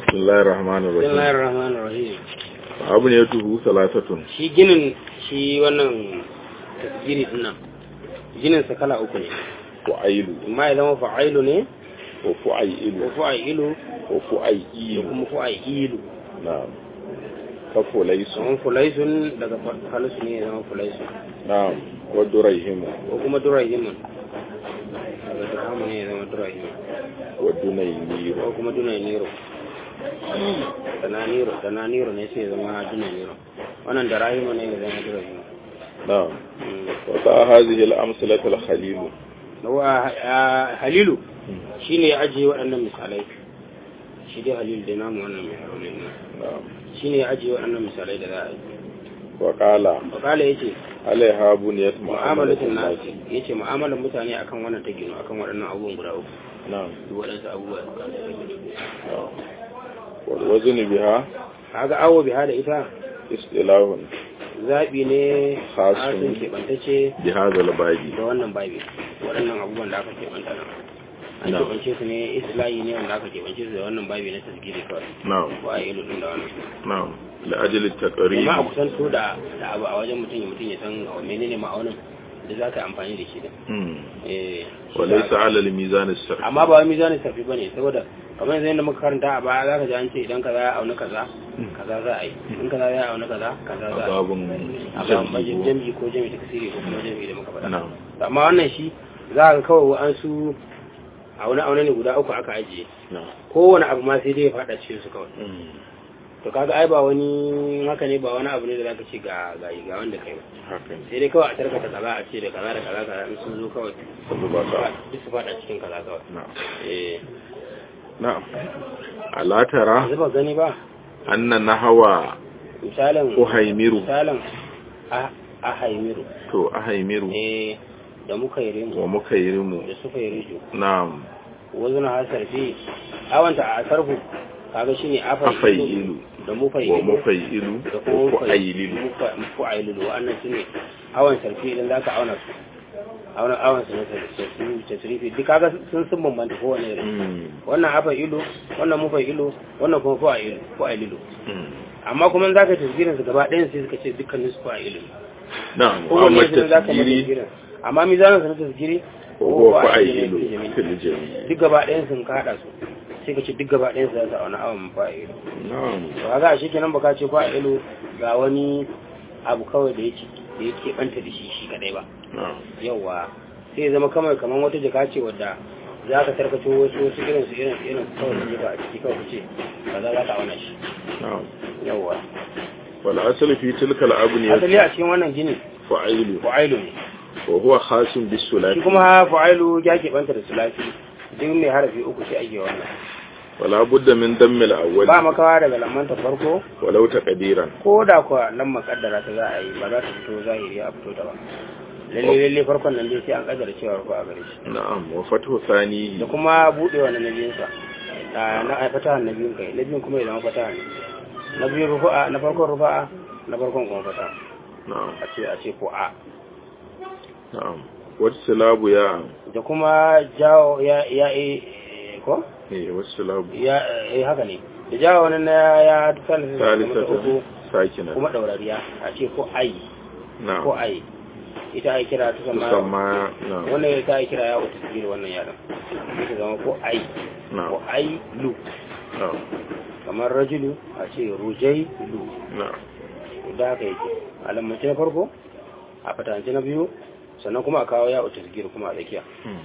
بسم الله الرحمن بسم الله الرحيم الرحمن الرahim أبنيته ثلاثة shi ginin shi wannan tasgiri din nan ginin sa kala uku ne فعيل amma ya zama fa'ilu ne وفعيل ko fa'ilu da وفعيل kuma fa'ilu نعم كفليس kamar fulaisun daga falisu ne ya zama fulaisun نعم ودريهم ko kuma durahimun daga durahimu ne ya zama durahimun ودنينير ko kuma dunaniro dananiro dananiro ne sai ya zama dunaniro wannan da rahimu ne ya zama durahimu نعم وقع هذه الأمثلة الخليل wa halilu shine ya ajiye waɗannan misalai shi dai halilu da namu wannan mai harolin nan نعم shine ya ajiye waɗannan misalai da za a yi وقال wakala ya ce عليها بنية معاملة mu'amalatin الناس nasi ya ce mu'amalar mutane akan wannan ta gino akan waɗannan abubuwan guda uku نعم duk waɗansu abubuwa نعم والوزن بها kaga awo biha da ita اصطلاح zaɓi ne Khasun. hasin keɓantacce بهذا الباب da wannan babi waɗannan abubuwan da aka keɓanta nan an Na'am. keɓance su ne islahi ne wanda aka keɓance su da wannan babi na tasgiri kawai نعم ko a ilu ɗin da wannan نعم لأجل التقريب amma a kusanto da da abu a wajen mutum ya mutum ya san menene ma'aunin da za ka yi amfani da shi da مم. eh shi وليس za- على الميزان السري amma ba wai mizanin tafi bane saboda kamar yanzu yadda muka karanta a baya za ka ji an ce idan kaza ya auna kaza kaza za a yi in kaza ya auna kaza kaza za a yi باب a ba majin جمعي jami'i ko jami'i ta kasiri ko kuma jami'i da muka faɗa نعم amma wannan shi za ka kawai wa'ansu aune aune ne guda uku aka ajiye نعم kowane abu ma sai dai ya faɗa cikin su kawai مم. to kaga ai ba wani haka ne ba wani abu ne da zaka ce ga ga ga wanda kai ba haka sai dai kawai a tarkata kaza a ce da kaza da kaza kaza in sun zo kawai zuba ka duk su faɗa cikin kaza kawai na'am eh na'am ala tara yanzu ba gani ba anna nahwa misalin uhaimiru misalin a a haimiru to ahaimiru eh da muka yi rimu wa mukairimu da suka yi riju na'am wazu na hasar fi awanta a sarfu kaga shine afailu afailu da wa mufailu mufailu da wa kuma fu'aililu mufa'ilu wa'annan shine awan sarfi idan zaka auna su auna awan su ne tasrifi duk kaga sun sun bambanta kowane irin Mm. wannan afailu wannan mufailu wannan kuma fu'ilu fu'ilu Mm. amma kuma in zaka yi tasgirin su gaba ɗayan sai suka ce dukkanin su fu'ilu na'am wa kowanne amma sai zaka yi tasgiri tasgirin amma mizanin su na tasgiri wa huwa fu'ilu fu'ailu ne fil jami' duk gaba ɗayan sun ka haɗa su sai ka ce duk gaba ɗayan su za su auna awan fu'ilu na'am to kaga a kenan baka ce ko a ilu ga wani abu kawai da yake da yake banta da shi shi kadai ba na'am yawa sai ya zama kamar kamar wata jaka ce wadda za ka tarkato wasu wasu irin su irin su irin su kawai su jefa a ciki kawai ce kaza za ka auna shi na'am yawa wal asl fi tilka al abniyah asali a cikin wannan gini fu'ailu fu'ailu ne wa huwa khasun bis shi sulati kuma fu'ailu ya ke banta da sulafi duk mai harafi uku sai ake wannan wala budda min damm al awwal ba makawa daga lamanta farko walau taqdiran ko da kuwa nan makaddara ta za a yi ba za ta fito zahiri a fito ta ba lalle lalle farkon nan dai sai an kaddara cewa ko a gare shi na'am wa fathu thani da kuma budewa na nabiyinsa a na a fatahan na biyun kai na biyun kuma ya zama fataha ne na biyun rufa'a na farkon rufa'a na farkon kuma fataha na'am a ce a ce ko a na'am wata silabu ya da kuma jawo ya ya e ko eh wata silabu ya eh haka ne da jawo wani na ya salisa da salisata uku sakina kuma daurariya a ce ko ai ko na'am ai ita ai kira ta sama musamma na'am wannan ta ai kira ya wata sigiri wannan yaran ita zama ko ai ko na'am ai lu na'am kamar rajulu a ce rujai lu na'am da haka yake alammace na farko a fatance na biyu sannan kuma a kawo ya uta zikir kuma a tsakiya Hmm.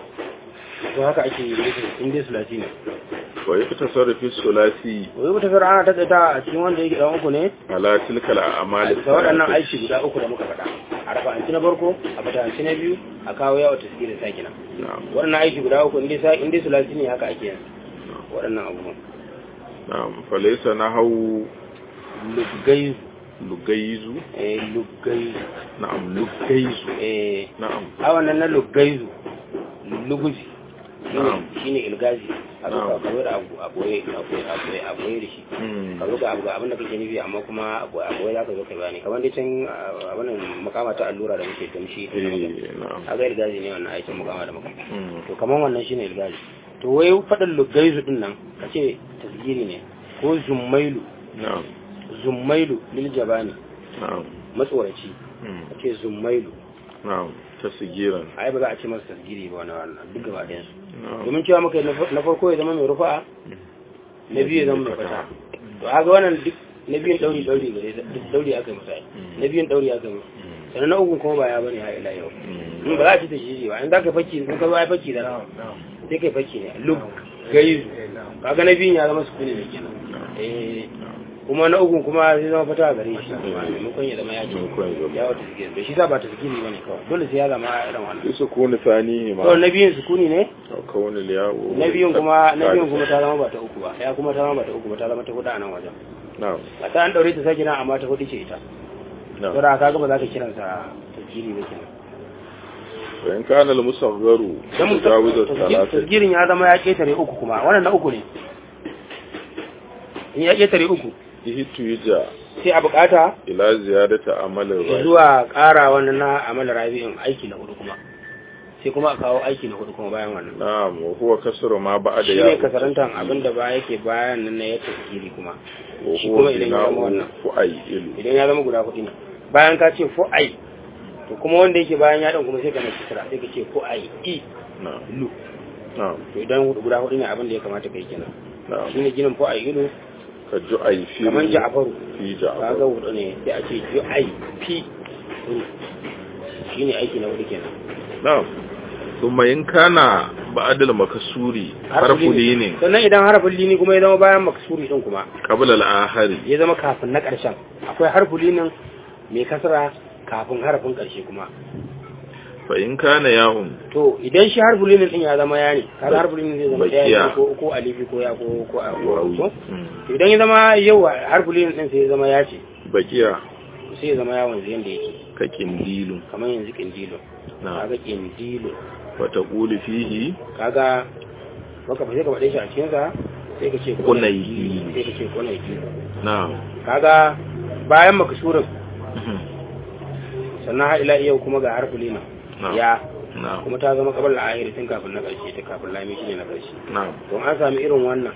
to haka ake yi nufin in dai sulasi ne wa yaktasarru fi sulasi wai mutu fara ana taƙaita a cikin wanda yake dan uku ne ala tilka al a'mal da waɗannan aiki guda uku da muka faɗa a rafa'anci na farko a fatance na biyu a kawo ya uta zikir sakina na'am waɗannan aiki guda uku in dai sa- in dai sulasi ne haka ake yin waɗannan abubuwan na'am falaysa nahawu lugaizu lugaizu eh lugaizu na'am lugaizu eh na'am a wannan na lugaizu luguzi Na'am. shine ilgazi a zo Na'am. ka zo da abu a boye a boye a boye a boye da shi Hmm. ka zo ga abu ga abin da kake nufi amma kuma a boye a boye za ka zo kai bayani kamar dai can a wannan makama ta allura da muke gamshi eh na'am a ga ilgazi ne wannan aikin makama da makama Hmm. to kamar wannan shine ilgazi to wai faɗin lugaizu din nan ka ce tasgiri ne ko zummailu na'am zummailu lil jabani na'am matsoraci mm, ake zummailu na'am tasgiran ai ba za a ce masa tasgiri ba wani wannan duk gaba ɗayan su na'am domin cewa muka yi na far- na farko ya zama mai rufa'a na biyu ya zama mai fata to haka wannan duk na biyun dauri dauri gare duk dauri aka yi masa ai. na biyun dauri aka yi masa sannan na uku kuma ba ya bane ha ila yau Mm, in ba za a ci tasgiri ba in za ka fakki in ka zo ai fakki da sai kai fakki ne lub gaizu kaga na biyun ya zama sukuni ne kenan eh kuma na uku kuma zai zama fata a gare shi kuma maimakon ya zama ya ce maimakon ya zama. ya wata tasgiri da shi sa ba tasgiri ba ne kawai dole sai ya zama irin wannan sai su kone sani ne ma kawai na biyun sukuni ne kawai liyawo na biyun kuma na biyun kuma ta zama ba ta uku ba ya kuma ta zama ba ta uku ba ta zama ta hudu a nan wajen na'am a ta an daure ta sake nan amma ta hudu ce ita na'am saboda ka ga ba za ka kiransa tasgiri ba kenan wa in kana al-musagharu dan mu mujawiz al-thalathah tasgirin ya zama ya ketare uku kuma wannan na uku ne in ya ketare uku ihtu yuja sai a bukata ila ziyadati amal ar zuwa ƙara wannan na amal rabi'in aiki na hudu kuma sai kuma a kawo aiki na hudu kuma bayan wannan na'am wa huwa kasru ma ba'da shi ya ne kasarantan abin da ba yake bayan nan na ya tasgiri kuma wa shi huwa kuma idan ya zama bina'u wannan fu'ayil idan ya zama guda hudu ne bayan ka ce fu'ai to kuma wanda yake bayan ya dan kuma sai ka mai kisra sai ka ce fu'ai i na'am lu na'am to idan guda hudu ne abin da ya kamata kai kenan na'am shine ginin fu'ai ilu ka ju'ay fi kaman ja'faru fi kaga ja'far hudu ne sai a ce ju'ai fi ru shine aiki na hudu kenan na'am thumma in kana ba'da al-makasuri harfu linin sannan idan harfin lini kuma ya zama bayan maksuri din kuma qabla al-ahari ya zama kafin na ƙarshen akwai harfin linin mai kasra kafin harfin ƙarshe kuma fa in kana ya'un to idan shi harfin linin din ya zama ya ne kaga harfin linin zai zama Bakiya. ɗaya ne ko ko alifi ko ya ko ko a wawi ko Mm. to idan ya zama yau harfin linin din sai ya zama ya ce bakiya sai ya zama yawon zai yanda yake ka kindilu kamar yanzu kindilo na kaga kindilo wa taqulu fihi kaga baka fa sai ka faɗe shi a cikin sa sai ka ce Kunayi. sai ka ce kunayi na'am kaga bayan makasurin sannan har ila yau kuma ga harfin linin na'am ya na'am kuma ta zama kabar la'ahiri tun kafin na ƙarshe ta kafin lami shi ne na ƙarshe na'am don an sami irin wannan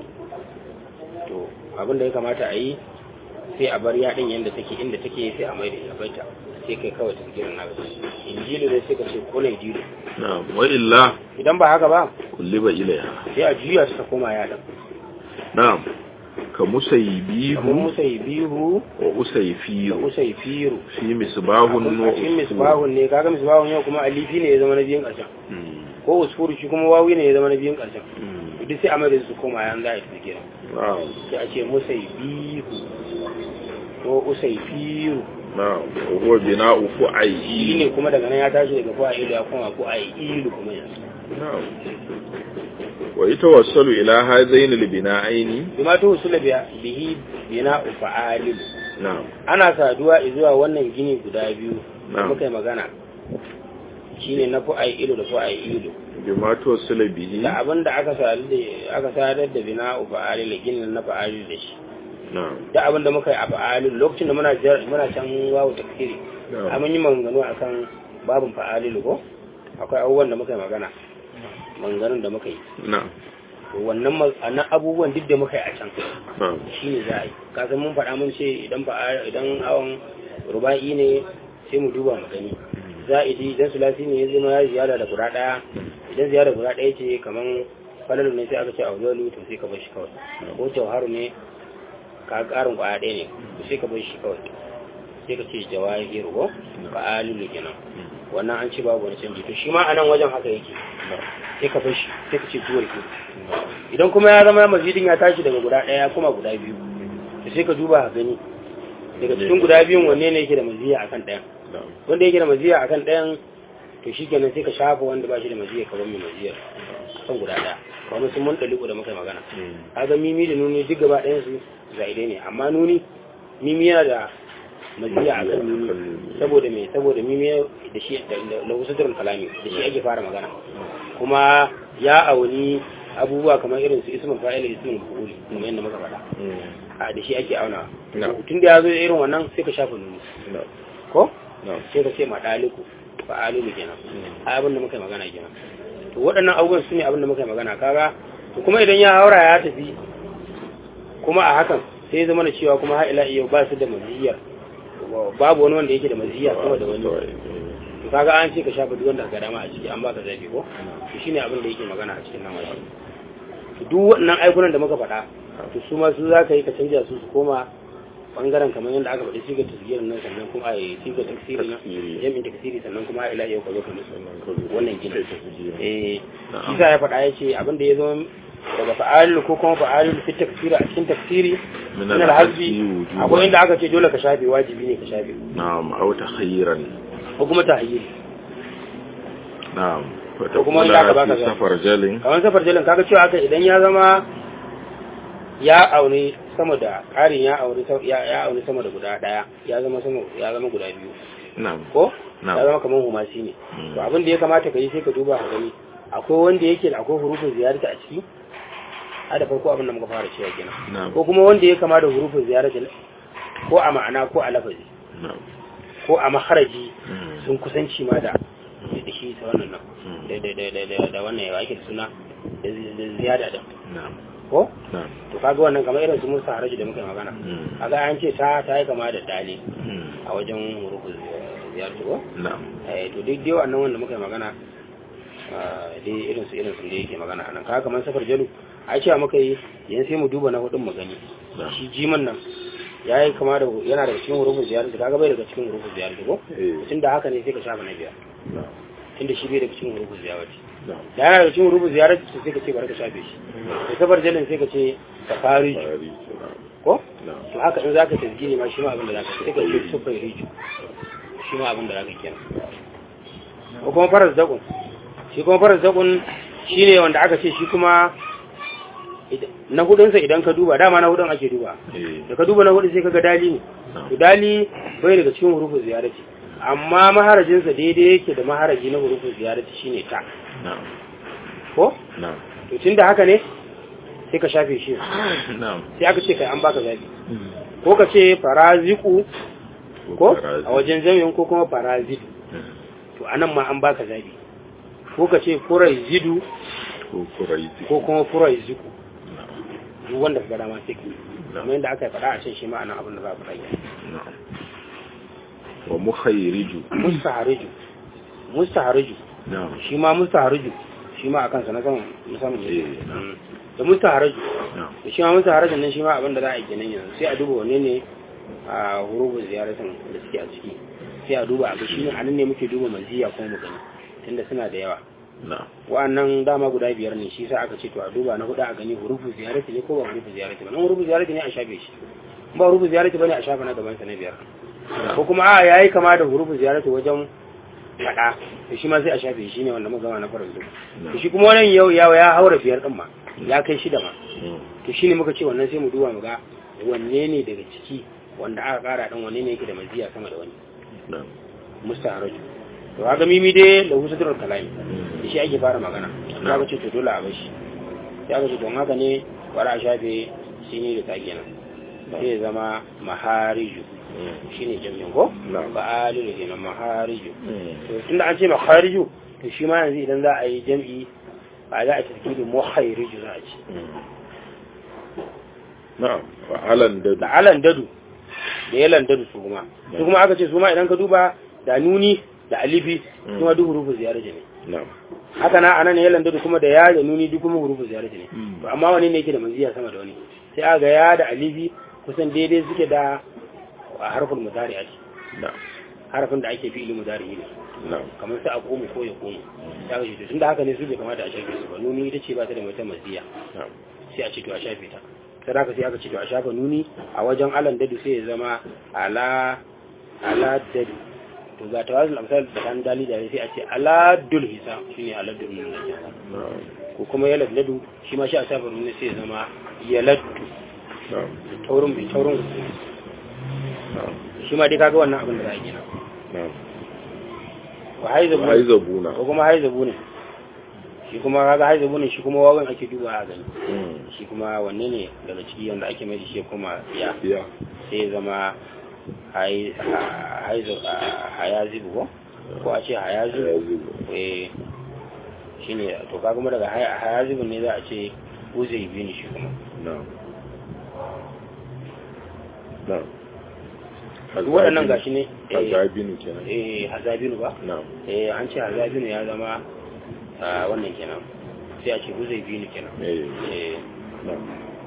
to abin da ya kamata a yi sai a bar yaɗin yadda take inda take sai a mai da ita baita sai kai kawai ta girin na ƙarshe injilu ne sai ka ce kone jilu na'am wa illa idan ba haka ba kulliba ilaiha sai a juya su ta koma yaɗin na'am ka kamar musaybihu musai bihu wa da usayfiru musai firu fi misbahun a cikin misbahun ne kaga misbahun yau kuma alifi ne ya zama na biyun ƙarshen Mm. ko usfuru shi kuma wawi ne ya zama na biyun ƙarshen Mm. duk sai a mai da su koma yan za a yi ta girin na'am sai a ce musai bihu ko usai firu na'am wa huwa bina'u shi fu'ayil ne kuma daga nan ya tashi daga fu'a ilu ya koma fu'a ilu kuma yanzu na'am wa yatawassalu ila hadaini albina'aini bima to usula biya bihi bina fa'alil na'am ana saduwa zuwa wannan gini guda biyu da Na'am. muka yi magana shine na fu'a ilu da fu'a ilu bima tawassala bihi da abin da aka sadu da aka sadar da bina fa'alil ginin na fa'alil da shi na'am da abin da muka yi a fa'alil lokacin da muna jar- muna can wawu tafsiri na'am mun yi maganganu akan babin fa'alil ko akwai abubuwan da muka yi magana maganganun da muka yi na'am to wannan ma- annan abubuwan duk da muka yi a can na'am shi ne za a yi kasan mun faɗa mun ce idan fa idan awon ruba'i ne sai mu duba mu gani za'idi idan sulasi ne ya zama ya ziyara da guda ɗaya idan ziyara guda ɗaya ce kaman falalu ne sai aka ce auzalu to sai ka bar shi kawai ko jawharu ne ka ƙarin ƙwaya ɗaya ne to sai ka bar shi kawai sai ka ce jawahiru ko fa'alilu kenan wannan an ce babu wani canji to shi ma a nan wajen haka yake sai ka bar shi sai ka ce duwar ke idan kuma ya zama mazidin ya tashi daga guda ɗaya kuma guda biyu to sai ka duba ka gani daga cikin guda biyun wanne ne yake da maziya akan ɗayan na'am wanda yake da maziya akan ɗayan to shi kenan sai ka shafa wanda ba shi da maziya ka bar mai maziyar kan guda ɗaya kamar sun mun ɗaliku da muka yi magana kaga mimi da nuni duk gaba ɗayan su zaidai ne amma nuni mimi yana da maziya akan nuni saboda me saboda mimi da shi da wasu kalami da shi ake fara magana kuma ya auni abubuwa kamar irin su ismin fa'ila ismin maf'uli kamar yadda muka faɗa a da shi ake auna na'am tun da ya zo irin wannan sai ka shafa nuni na'am ko na'am sai ka ce ma ɗaliku fa'alilu kenan a abin da muka yi magana kenan to waɗannan abubuwan su ne abin da muka yi magana kaga to kuma idan ya haura ya tafi kuma a hakan sai zama na cewa kuma ha'ila iya ba su da maziyar babu wani wanda yake da maziyar sama da wani to kaga an ce ka shafa duk wanda ka dama a ciki an baka zabi ko to shine abin da yake magana a cikin nan wajen to duk wannan aikunan da muka faɗa to su ma su za ka yi ka canja su su koma bangaren kamar yadda aka faɗi sigar tasgirin nan sannan kuma a yi sigar tasiri na jami'in tasiri sannan kuma ila yau ka zo ka musu wannan gina eh shi sa ya faɗa ya ce abin da ya zama daga fa'alil ko kuma fa'alil fi tafsiri a cikin tafsiri min al-hazbi akwai inda aka ce dole ka shafe wajibi ne ka shafe na'am aw takhayran ko kuma tahyil na'am ko kuma inda aka baka safar jalin kamar safar jalin kaga cewa haka idan ya zama ya aure sama da ƙarin ya aure ya aure sama da guda daya ya zama sama ya zama guda biyu na'am ko Na'am. ya zama kamar humasi ne to abin da ya kamata ka yi sai ka duba ka gani akwai wanda yake da akwai hurufin ziyarta a ciki a da farko abin da muka fara cewa kenan na'am ko kuma wanda ya kama da hurufin ziyarta ko a ma'ana ko a lafazi na'am ko a maharaji Mm. sun kusanci ma da da shi ta wannan nan Mm. da da da da da wannan ya ake da suna da zi- da ziyada da na'am ko na'am to kaga wannan kamar irin su musa haraji da muka yi magana Mm. kaga an ce ta ta yi kama da dali Mm. a wajen hurufin ziyarta ko na'am eh to duk dai wannan wanda muka yi magana ah, dai irin su irin su da yake magana anan kaga kamar safar jalu a cewa muka yi yan sai mu duba na hudun mu gani na'am shi jiman nan ya yi kama da yana daga cikin hurufin ziyarta kaga bai daga cikin hurufin ziyarta ko eh tun da haka ne sai ka shafa na biyar na'am tun da shi bai daga cikin hurufin ziyarta na'am da yana daga cikin hurufin ziyarta sai ka ce bari ka shafe shi da safar jalin sai ka ce safari Fari, na'am ko na'am to haka in zaka tasgini ma shi ma abin da zaka sai ka ce sufai riju shi ma abin da zaka kenan ko kuma faras dakun shi kuma faras dakun shine wanda aka ce shi kuma id- na hudunsa idan ka duba dama na hudun ake duba eh da ka duba na hudu sai kaga dali ne to dali bai daga cikin hurufin ziyarati amma maharajinsa daidai yake da maharaji na hurufin ziyarati shine ta na'am ko na'am to tunda haka ne sai ka shafe shi na'am sai aka ce kai an baka zabi ko ka ce faraziku ko farazi. a wajen jami'in ko kuma farazidu Mm. to anan ma an baka zabi ko ka ce furaizidu ko kuraizi ko kuma furaiziku na'am duk wanda ka ga dama sai ka yi. kamar yadda aka yi faɗa a can shi ma anan abin da za ku faɗa na'am wa mukhayriju mustahariju mustahariju na'am shi ma mustahariju shi ma akan sa na saman musamman Eh, ne na. Mm. da mustahariju na'am da shi ma mustaharajin nan shi ma abin da za a yi kenan yanzu sai a duba wanne ne a hurufin ziyaratan da suke a ciki sai a duba a ga shi ne anan ne muke duba maziya kuma mu gani tunda suna da yawa na'am wa'annan dama guda biyar ne shi sa aka ce to a duba na hudu a gani hurufu ziyarati ne ko ba hurufu ziyarati ba nan hurufu ziyarati ne a shafe shi in ba hurufu ziyarati bane a shafa na gaban sa na biyar ko kuma a yayi kama da hurufu ziyarati wajen fada to shi ma sai a shafe shi ne wanda muka gama na farin duk to shi kuma wannan yau ya ya haura biyar din ma ya kai shida ma Mm. to shine muka ce wannan sai mu duba mu ga wanne ne daga ciki wanda aka kara din wanne ne yake da maziya sama da wani na'am mustaharaju to kaga mimi dai lahu sadrul kalami Mm. da shi ake fara magana ya ga ce to dole a bashi ya ga ce don haka ne bara a shafe shi ne da take nan sai ya zama mahariju Mm. shi ne jami'in ko Na'am. ba alilu kenan mahariju Mm. to tunda an ce mahariju to shi ma yanzu idan za a yi jam'i ba za a tafi muhairiju za a ce Mm. na'am wa alan da da alan dadu da yalan dadu su kuma su kuma aka ce su ma idan ka duba da nuni da alifi su ma duk hurufu ziyarar ne na'am haka na anan yalan dadu kuma da ya da nuni duk kuma hurufu ziyarar ne Mm. to amma wani ne yake da manziya sama da wani sai aga ya da alifi kusan daidai suke da a harfin mudari ake na'am harafin da ake fi'ili mudari ne na'am kamar sai a komu ko ya komu ya ga shi tunda haka ne su bai kamata a shafe su ba nuni ita ce ba ta da wata maziya na'am sai a ce to a shafe ta sai haka sai aka ce to a shafa nuni a wajen alan dadu sai ya zama ala ala dadu to ga tawazul amsal da kan dali da sai a ce ala dul hisa shine ala dul nun da kenan na'am ko kuma yalad ladu shi ma shi a shafa nuni sai ya zama yaladdu na'am taurin bai taurin rubutu na'am shi ma dai kaga wannan abin da za a gina na'am wa haizabu wa aizabuna ko kuma haizabu ne shi kuma kaga haizabu ne shi kuma wawan ake duba a gani Mm. shi kuma wanne ne daga ciki wanda ake mai da shi kuma ya ya sai ya zama hai- ha- haizu- ha- hayazibu ko ko a ce hayazibu Hayazibu. eh shi ne to ka kuma daga hay- hayazibu ne za a ce uzai bi ne shi kuma na'am na'am duk waɗannan gashi ne eh, hazabinu kenan eh hazabinu ba na'am eh an ce hazabinu ya zama ah, wannan kenan sai a ce huzai binu kenan eh eh na'am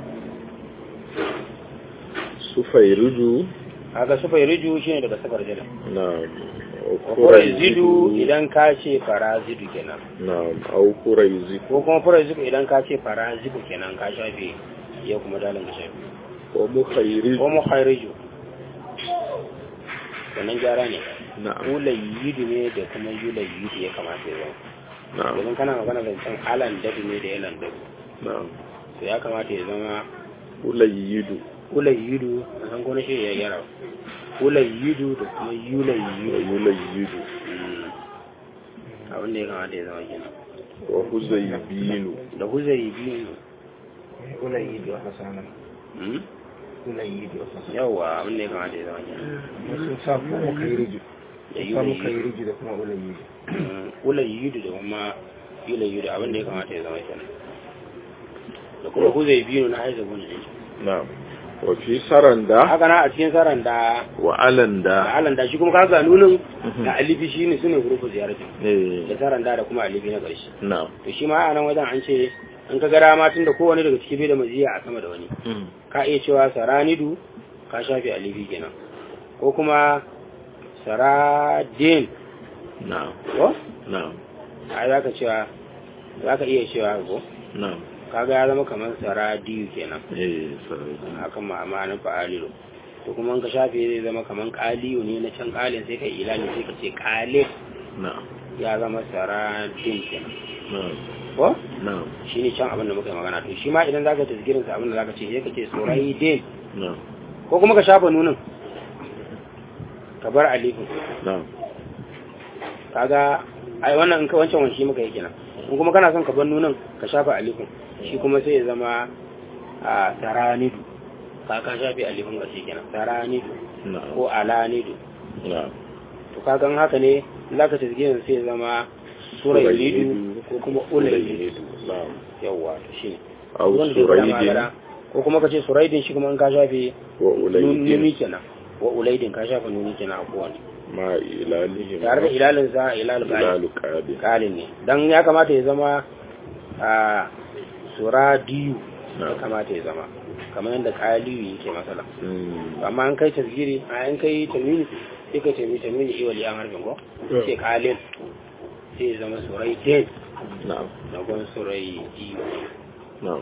sufairuju kaga sufai riju shine daga safar jada na'am kurai zidu idan ka ce fara zidu kenan na'am au kuraizi ko kuma kurai zidu idan ka ce fara zidu kenan ka shafe ya kuma dalin ka shafe wa mukhairij ko mu khairiju wannan gyara ne na'am ulayidu ne da kuma yulayidu ya kamata ya zama na'am domin kana magana zancen alan dadu ne da yalan dadu na'am to ya kamata ya zama ulayidu ulayidu a san ko na shi ya gyara ulayidu da kuma wa yulayidu yulayidu Mm. abin da ya kamata ya zama kenan wa huzaybinu da huzari biyu ulayidu a fasanan Mm? ulayidu a fasanan yawwa abin da ya kamata ya zama kenan sun sa ko muka yi riju da sa muka yi yulayidu riju da kuma ulayidu Mm, ulayidu da kuma yulayidu abin da ya kamata ya zama kenan da kuma huzari biyu na haiza gudun na'am wa fi saranda haka na a cikin saran da wa alanda da alan da shi kuma kaga nunin Mhm. da alifi shi ne sune hurufu ziyaratin eh da saran da da kuma alifi na ƙarshe na'am to shi ma a nan wajen an ce an ka gara ma tun da kowane daga ciki bai da maziya a sama da wani Mm. ka iya cewa saranidu ka shafe alifi kenan ko kuma saradin na'am ko na'am ai zaka cewa zaka iya cewa ko na'am kaga ya zama kamar saradiyu kenan eh saranda akan ma'amanin fa'alilu to kuma in ka shafe zai zama kamar kaliyu ne na can kalin sai ka ilani sai ka ce kalin na'am ya zama saradin kenan na'am ko na'am shi ne can abin da muka yi magana to shi ma idan zaka tasgirin sa abin da zaka ce sai ka ce suraidin na'am ko kuma ka shafa nunin ka bar alifin na'am kaga ai wannan in ka wancan wani shi muka yi kenan in kuma kana son ka bar nunin ka shafa alifin shi kuma sai ya zama a saranidu ka ka shafe alifin ga shi kenan saranidu na'am ko alanidu na'am to kaga in haka ne zaka tasgirin sai ya zama suraidu ko kuma ulaidu na'am yawwa to shi ne au wanda zai gwada ma suraidin gara. ko kuma ka ce suraidin shi kuma in ka shafe wa nuni ulaidin kenan wa ulaidin ka shafe nuni kenan a kowane ma ilalihim tare da ilalin sa ilal qalin ilalu qabil qalin ne dan ya kamata ya zama a suradiyu ya na'am kamata ya zama kamar yadda qaliyu yake masala Mm. amma an kai tasgiri a an kai tamini sai ka tamini tamini iwali an harfin ko sai qalin sai ya zama suraidin na'am na gon suraidiyu na'am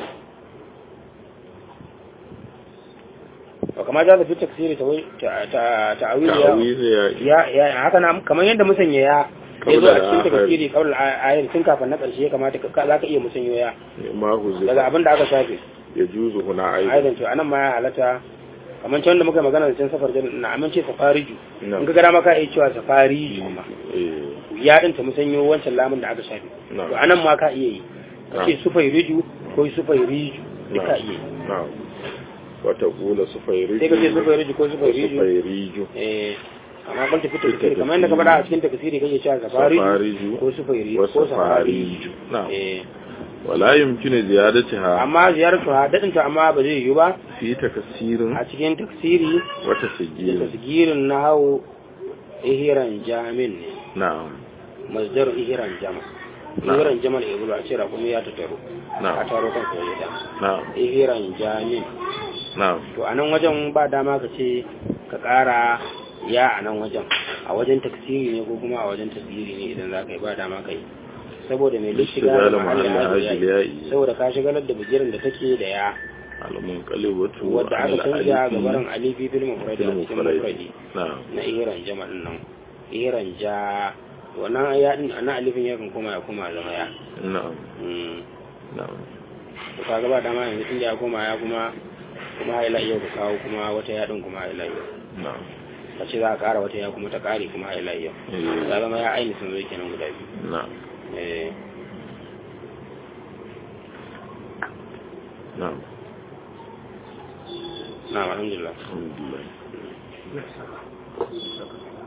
wa kama za ta fi taksiri ta ta'awili ya ta'awiz ya ya ya haka na kamar yadda musanya ya ya zo a cikin tafsiri kawai ayar tun kafin na ƙarshe ya kamata ka za ka iya musanyo ya ma huzi daga abin da aka shafe ya juzu huna aidan aidan to anan ma ya halatta kamar can da muka yi magana da can safar jan na amince safariju na'am in ka gara maka iya cewa safariju kuma eh ya din ta musanyo wancan lamun da aka shafe na'am to anan ma ka iya yi ka ce Na'am. sufai riju ko sufai riju duk ka na'am iya yi na'am wata kula sufairiju sai ka ce sufai riju ko sufai riju sufairiju eh amma ban tafi tafsiri kamar yadda ka faɗa a cikin tafsiri kake cewa safariju safariju ko sufai riju wa ko safariju safariju na'am eh wala yumkinu ziyadatiha amma ziyartu ha daɗin ta amma ba zai yiwu ba fi takasirin a cikin tafsiri wa da tasjil tasgirin na hau ihiran jamin ne na'am masdar ihiran jama Na'am. ihiran jamal ibulu a cira kuma ya ta taro a na'am taro kan koyi da na'am ihiran jamin na'am to a nan wajen ba dama ka ce ka ƙara ya a nan wajen a wajen taksiri ne ko kuma a wajen tasgiri ne idan za ka yi ba dama ka yi saboda mai duk shiga da Ishtigal mahallin mahallin hajji hajji ya ya'i. yi saboda ka shigalar da bigiran da take da ya al-munqalibatu wadda aka ala canja alifi gabarin alifi fil mufradi a fil cikin mufradi. mufradi na'am na iran jama'in nan iran ja wannan ya din ana alifin yakan koma ya koma zama ya na'am mm na'am to kaga ba dama yanzu tun ya koma ya kuma kuma ha ila yau ka kawo kuma wata ya din kuma ha ila yau na'am ka ce za ka kara wata ya kuma ta kare kuma ha ila yau eh, ya zama ya aini sun zai kenan guda biyu na'am eh na'am na alhamdulillah alhamdulillah Yes, sir.